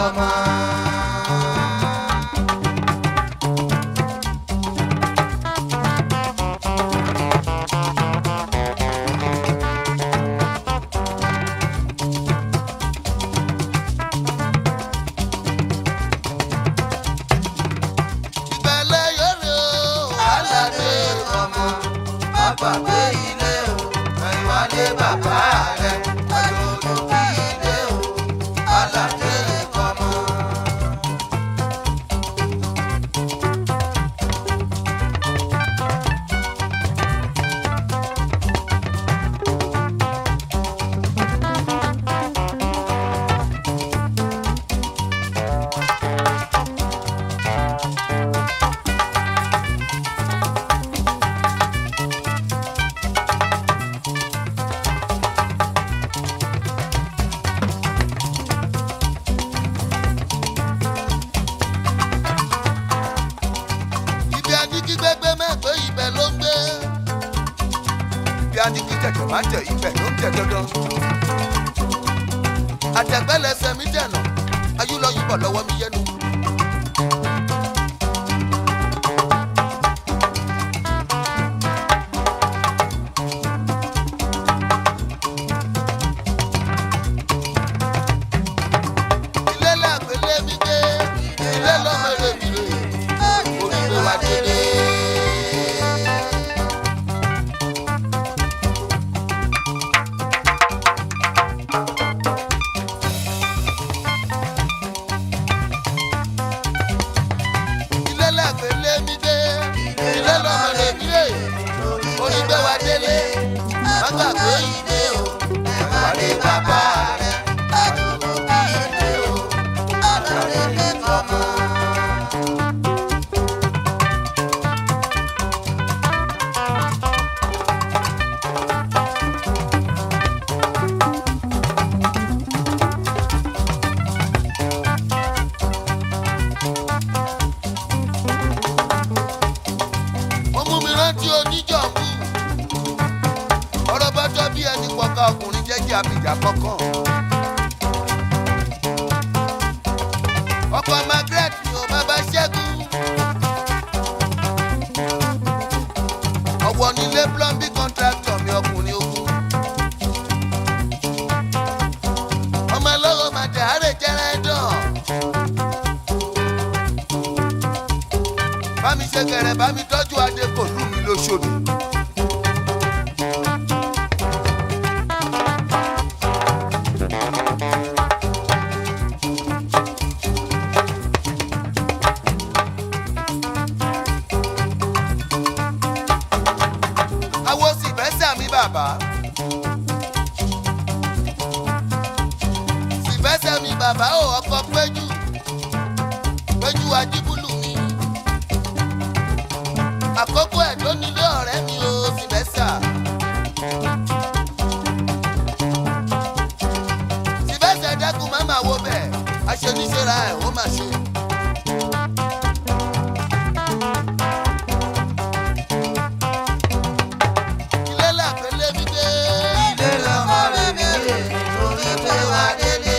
fọmọ. ìgbẹ́lẹ̀ yọ̀rọ̀ aládé fọmọ. má gbàgbé ilé o ẹ̀yìnwádé bàbá rẹ̀ ẹ̀yọ̀rọ̀ kí ilé o aládé fọmọ. ibi adigi gbẹgbẹ mẹ́gbẹ́ ibẹ̀ ló ń gbé. bí adigi tẹ̀tẹ̀ máa ń tẹ̀ ibẹ̀ ló ń tẹ̀ dandan. àtẹ̀gbẹ́lẹsẹ̀ mi dẹ̀nà ayúlọ́yìnbọ̀ lọ́wọ́ mi yẹnu. ilé làgbélé mi gbé ilé lọ́mọdé mi rè onígbé wa délé. ilé làgbélé mi gbé ilé lọ́mọdé mi rè onígbé wa délé. má gbàgbé ilé o ẹ̀wálé bàbá rẹ̀ àdúgbò kí ilé o alárè lè fọmọ. ó mú mi rántí oníjọ̀mú ọ̀rọ̀ bá jọ bí ẹni pọ̀ka ọkùnrin jẹ́jẹ́ abìjà kọ̀ọ̀kan. ọkọ̀ margaret ni ò bàbá ṣẹ́gun. ọ̀wọ́ nílé plumbing contractor mi ọkùnrin ogun. ọmọ ẹlọ́rọ̀ màdé àárẹ̀ jẹ́rẹ́ dán. bá mi ṣe kẹrẹ bá mi tọ́jú adé kò lù mí lóṣòdì. awo sì fẹ́ sàmì bàbá. sì fẹ́ sàmì bàbá ò ọkọ̀ péjú péjú ajíbúlù mi àkókò ẹ̀ ló nílé ọ̀rẹ́ mi ò sì fẹ́ sà. sì fẹ́ sà dákun má máa wo bẹ́ẹ̀ aṣoníṣẹ́ra ẹ̀ ó máa ṣe. ilé làpẹ́lẹ́ mi dé. ilé lọ́mọ rẹ̀ mi rè torí pé wà délé.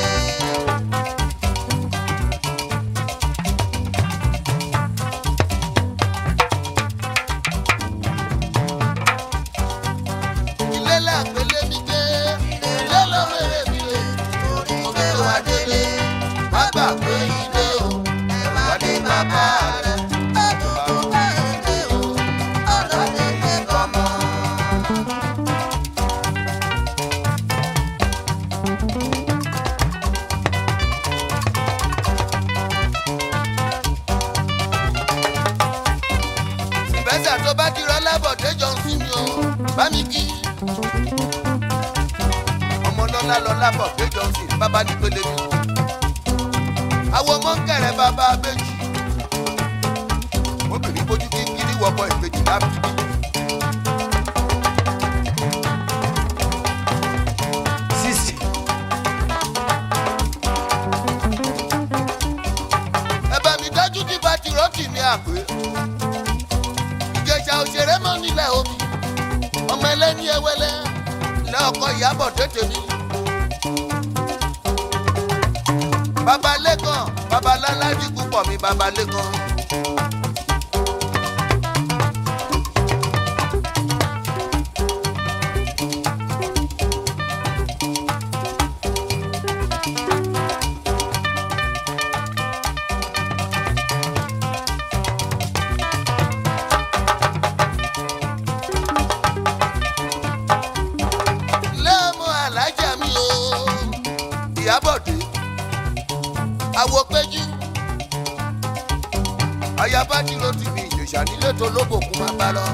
ilé làpẹ́lẹ́ mi dé. ilé lọ́mọ rẹ̀ mi rè torí pé wà délé. má gbàgbé ilé o ẹ̀wà dé bàbá rẹ̀. àdúgbò bá ilé o ọlọ́dẹ lè kọ́mọ. ìbẹ́sà tó bá ti rọ́ lábọ̀dé jọ ń sinmi o bá mi kí. ọmọ lọ́lá lọ lábọ̀dé jọ ń sin bàbá ní pélé mi. àwọn ọmọ ń kẹrẹ bàbá abéjì. obìnrin bójú kíkiri wọkọ ìbejì lábìbí. sixty ẹ bá mi dájú tí bá ti rọ́ọ̀tì mi àpè. ìjẹ̀ṣà òṣèré mọ́ nílẹ̀ omi ọmọ ẹlẹ́ni ẹwẹ́lẹ́ lọ́kọ̀ ìyàbọ̀ tètè mi. babalẹ́kan babaláládì púpọ̀ mi babalẹ́kan. lẹ́mú alájà mi o ìyábọ̀dé àwọ̀ péjú ayaba tí ló ti fi ìjòyà nílé tó lóbòkú máa bá lọ.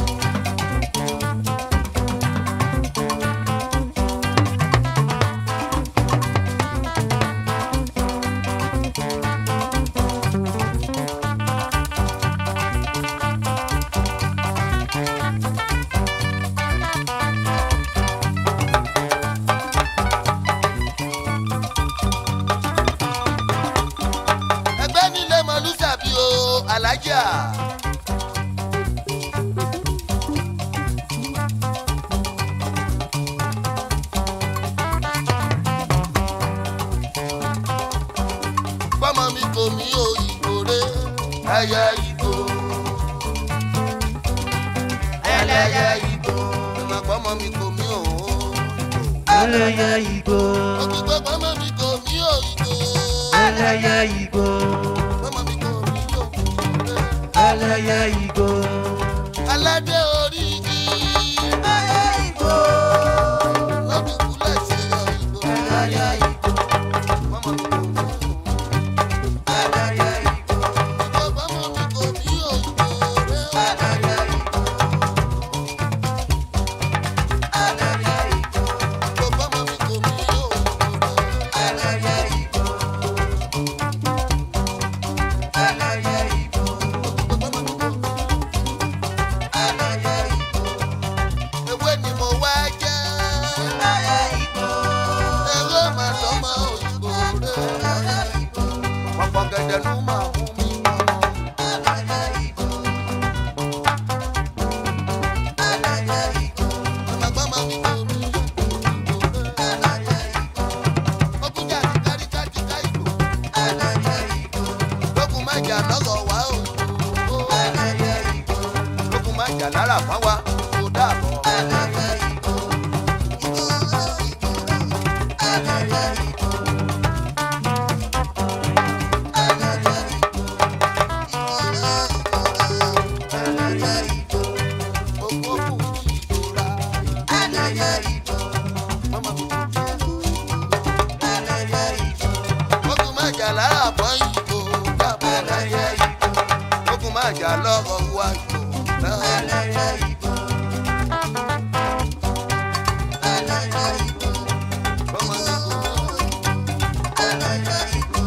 ẹgbẹ́ nílé mọ̀lúsàbí o alájà. pọ́mọ mi kò mí o ìgò rẹ ẹyẹ ìgò. ẹlẹ́yẹ ìgò. ìmọ̀ pọ́mọ mi kò mí o. ẹlẹ́yẹ igbó òkùnkùn pọ́mọ mi kò mí o ìgò. ẹlẹ́yẹ igbó pọ́mọ mi kò mí o. ẹlẹ́yẹ igbó aládé orí igi. ẹlẹ́yẹ igbó lọ́dún kúlẹ̀ ṣe ìgò. ẹlẹ́yẹ igbó pọ́mọ mi kò mí o. ẹlẹ́yẹ igbó pọ́mọ mi kò mí o ìgò rẹ. ẹlẹ́yẹ igbó ẹlẹ́yẹ igbó pọ́mọ mi kò mí o ìgò rẹ. ẹlẹ́yẹ igbó ẹlẹ́yẹ igbó ẹlẹ́yẹ igbó ewé ni mo wá jẹ́. ẹlẹ́yẹ igbó ewé màá tọ́mọ òyìnbó rẹ̀. ẹlẹ́yẹ igbó pọ̀pọ̀ gẹ̀dẹ̀ ló máa mú mi mọ́. ẹlẹ́yẹ igbó ẹlẹ́yẹ igbó Àmàgbọ́mọ mi kò mí ìgò rẹ̀. ẹlẹ́yẹ igbó Ọkùnjà ti kárí kájí ká ìlú. ẹlẹ́yẹ igbó Lókun má jà lọ́gọ̀ wá òyìnbó. ẹlẹ́yẹ igbó Lókun má jà lára fún wa. Kò dàbọ̀. ẹlẹ́yẹ igbó ẹlẹ́yẹ igbó ẹlẹ́yẹ igbó ẹlẹ́yẹ igbó Òkú òkú ìdòra. ẹlẹ́yẹ igbó Mọ́mọ́ mi kò mí ìgò. ẹlẹ́yẹ igbó Lókun má jà lára fún ìgò. Dàbọ̀. ẹlẹ́yẹ igbó Lókun má jà lọ́gọ̀ wá ìgò. náà. ẹlẹ́yẹ igbó ẹlẹ́yẹ igbó Mọ́mọ́ mi kò mí ìgò. ẹlẹ́yẹ igbó.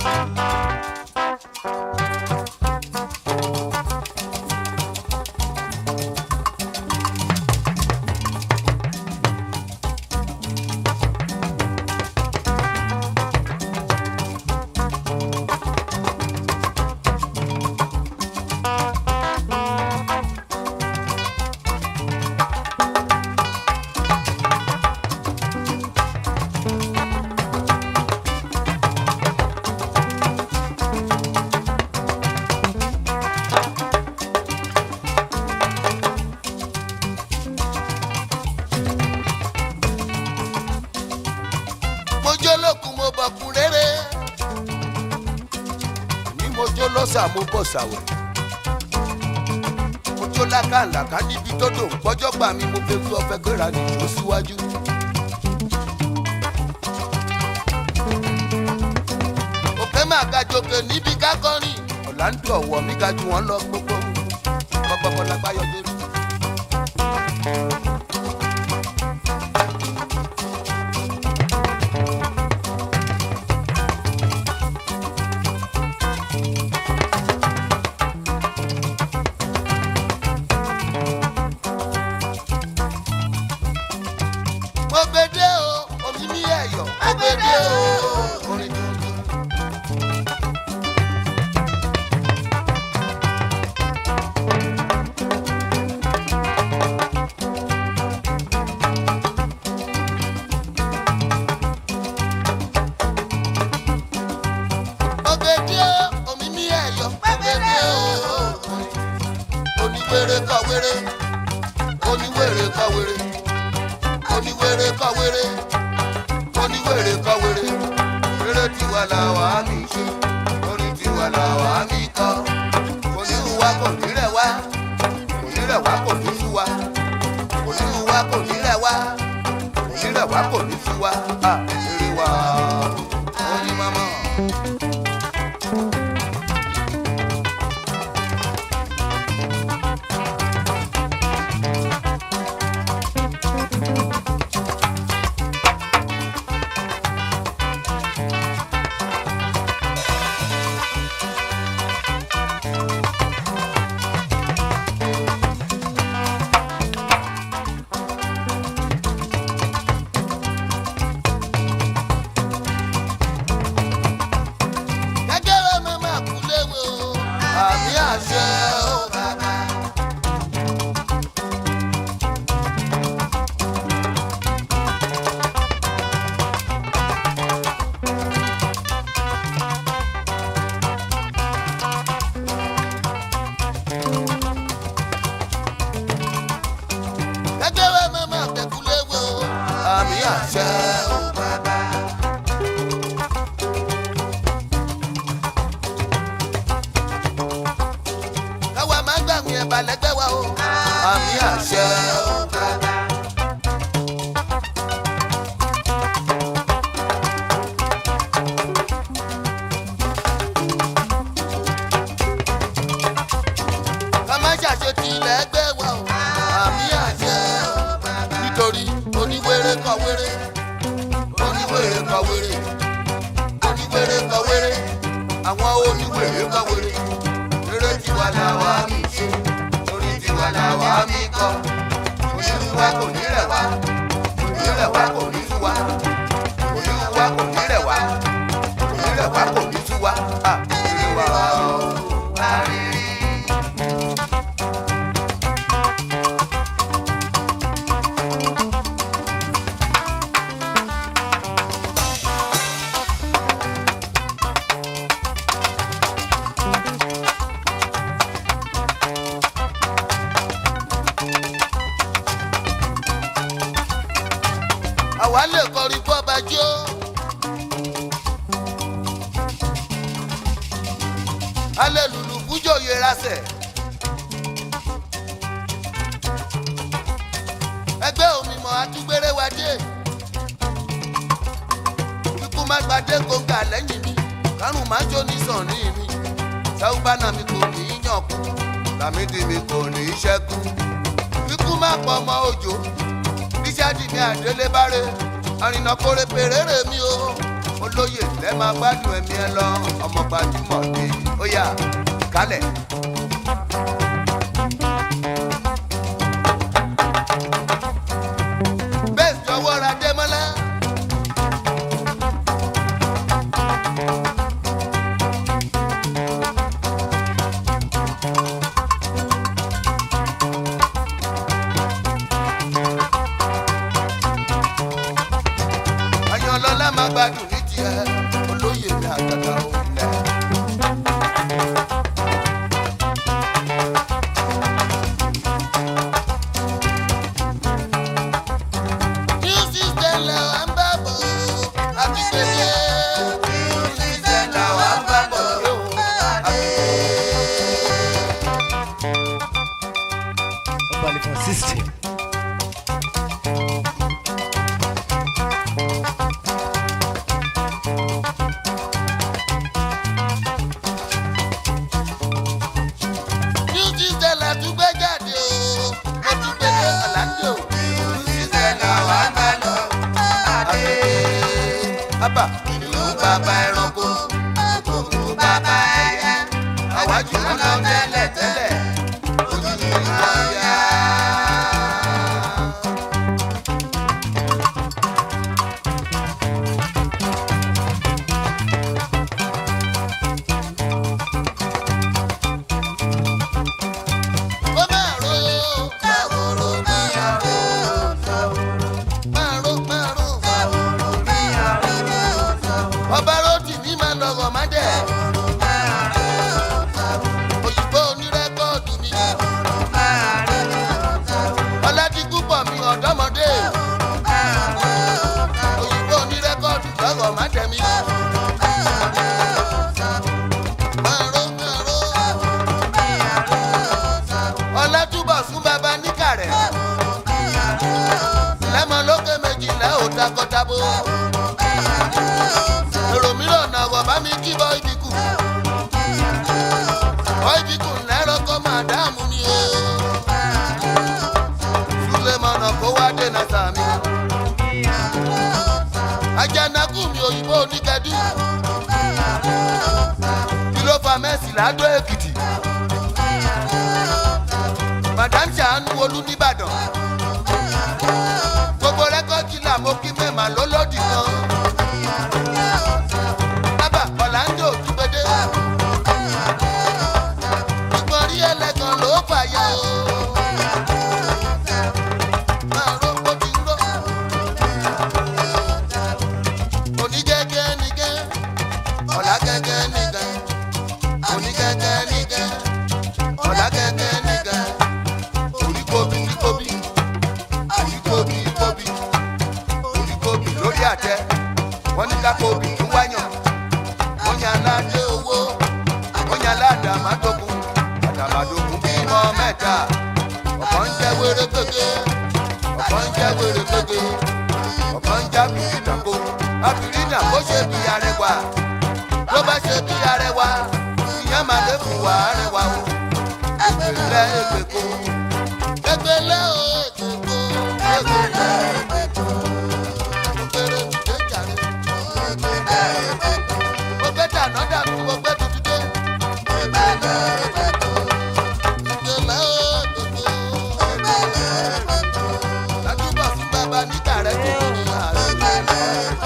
mo jó lókun mo bọ̀kun rere. ní mo jó lọ́sà mo bọ̀ sàwẹ̀. mo jó lákàlàkà níbi tó dò ń pọ́jọ́ gbà mí mo fẹ́ fi ọ̀fẹ́ gbéra nìjó síwájú. òkè máa ga jòkè níbi kákọ́rìn ọ̀làǹdù ọ̀wọ̀ mi ga jù wọ́n lọ gbogbo gbogbo lágbáyọ̀ lórí. mo gbede o omi mi ẹyọ mo gbede o orin tuntun. wéré oníwèrè kọ wéré oníwèrè kọ wéré oníwèrè kọ wéré eré tiwa làwa mi ṣe orin tiwa làwa mi kọ onírú wa kò ní rẹ̀ wá kò ní rẹ̀ wá kò ní sú wa onírú wa kò ní rẹ̀ wá kò ní rẹ̀ wá kò ní sú wa à eré wa oyin mama. gẹ́gẹ́rẹ́ mi máa kú léwe o àmì àṣẹ o bàbá. gẹ́gẹ́rẹ́ mi máa kú léwe o àmì àṣẹ o bàbá. káwa máa gbàgbé ẹ̀bà lẹ́gbẹ́ wa o. àmì àṣẹ o bàbá. ká má ṣàṣetì lẹ́gbẹ́ wa o. àmì àṣẹ o bàbá. nítorí oníwèrè kọ wéré oníwèrè kọ wéré oníwèrè kọ wéré àwọn oníwèrè kọ wéré eré tiwa làwa mi ṣe orí tiwa làwa mi kọ onírú wa kò ní rẹ̀ wá kò ní rẹ̀ wá kò ní sú wa onírú wa kò ní rẹ̀ wá kò ní rẹ̀ wá kò ní sú wa à eré wa o wá rírí. àwa lè kọrin kó ọba jó. alẹ́ lùlù fújò yẹra sẹ̀. ẹgbẹ́ òmìmọ̀ adúgbèrè wa dé. ikú má gbadé gbòǹgà lẹ́yìn mi kárùn má jó ní sànni mi. sáúbánà mi kò ní í yàn kú làmídì mi kò ní í ṣẹ́kù. ikú má pọ̀ ọmọ òjò bíṣáàdì ní àdélébáré àrìnà kórè pèrèrè mi o olóyè lẹ́ máa gbádùn ẹ̀mí ẹ lọ ọmọ gbajúmọ̀ ni ó yà kálẹ̀. bẹ́ẹ̀ jọ̀wọ́ ra démọ́lá. àyànlọ́lá máa gbádùn ní tiẹ̀ olóyè mi àgàgà òǹlẹ̀. New system là wà ń bá bọ̀ àti pèsè. New system là wà ń bá bọ̀ àti Ọbalẹ̀kan system. New system là tún gbé jáde o. Mo tún gbé dé Orlando. New system là wà ń bá lọ. Àbẹ̀ Abba ìlú bàbá ẹranko. Ìlú bàbá ẹyẹ. Àwájú wọn lọ tẹ́lẹ̀ tẹ́lẹ̀. Ojú mi lọ yá. Ó máa ro ṣàwòrò bí àrò máa ro máa ro ṣàwòrò bí àrò ọba rotì ní máa lọ́wọ́ má dẹ̀ òyìnbó onírẹ́kọ́ takọtabo. èrò mìíràn náà wọ̀ bá mi kí bọ́ ibi kù. bọ́ ibi kù lẹ́rọ kọ́ máa dáàmú mi o. sulemana kó wá dènà sàmì. ajanaku mi òyìnbó oníkẹ́dù. kí ló fa mẹ́sì ládó èkìtì. madam ṣàánú olú nìbàdàn. gbogbo rẹ́kọ̀dì là mo kí mẹ́mà lólódì kan. bàbá ọ̀làǹdó dúpẹ́dẹ́. ìgbọ̀n rí ẹlẹ́gàn ló fàyà o. máa ró bó ti ń ró. onígẹ́gẹ́ nìgẹ́ ọ̀làgẹ́gẹ́ nìgẹ́ onígẹ́gẹ́ nìgẹ́ ọ̀làgẹ́gẹ́ nìgẹ́ oríkóbi oríkóbi oríkóbi kóbi oríkóbi lórí àtẹ wọ́n ní ká kóbi tún wáyàn wọ́n yan aládé owó wọ́n yan aládé àmàdógún àdàmàdógún bímọ mẹ́ta ọ̀kan ń jẹ́ wéré gbégbé ọ̀kan ń jẹ́ wéré gbégbé ọ̀kan ń já bìrì nàkó abìrì nà kó ṣe bí arẹwà ló bá ṣe bí arẹwà ìyẹn máa lè fún wa arẹwà o ẹgbẹ̀lẹ́ ẹgbẹ̀kọ ẹgbẹ̀lẹ́ o ẹgbẹ̀kọ ẹgbẹ̀lẹ́ ẹgbẹ̀kọ òkèrè òkè jàre mo gbé dáná dàbí mo gbé tuntun dé ẹgbẹ̀lẹ́ ẹgbẹ̀kọ ẹgbẹ̀lẹ́ ẹgbẹ̀kọ látúbọ̀ fún bàbá nígbà rẹ̀ tó kù ní àárẹ̀.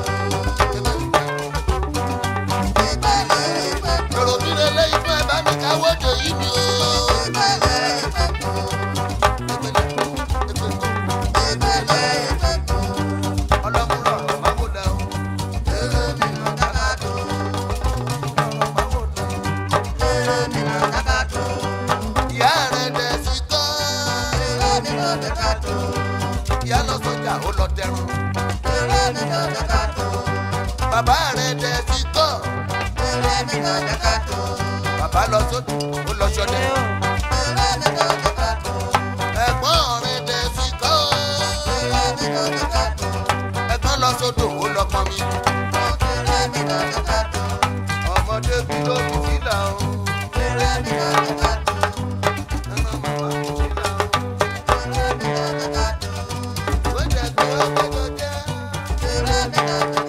èrò mi lè lé ifá ẹ̀ bá mi káwọ́ dé yìí mi o. ọlọ́múrọ̀ máa wò lẹ́ o. èrè mi nà dákàtó. máa wò lẹ́ o. ìyá rẹ̀ dẹ̀ sí kọ́. ìyá lọ sọjà ó lọ dẹrùn. bàbá rẹ̀ dẹ̀ sí kọ́. bàbá lọ sódò ó lọ sọdẹ. ẹ̀gbọ́n rẹ̀ dẹ̀ sí kọ́. ẹ̀gbọ́n lọ sódò ó lọ pọn mi. ọmọdé bí ló fi sílà o. ẹran màmá fi sílà o. Wọ́n jẹ́ pé ọgbẹ́jọ jẹ́.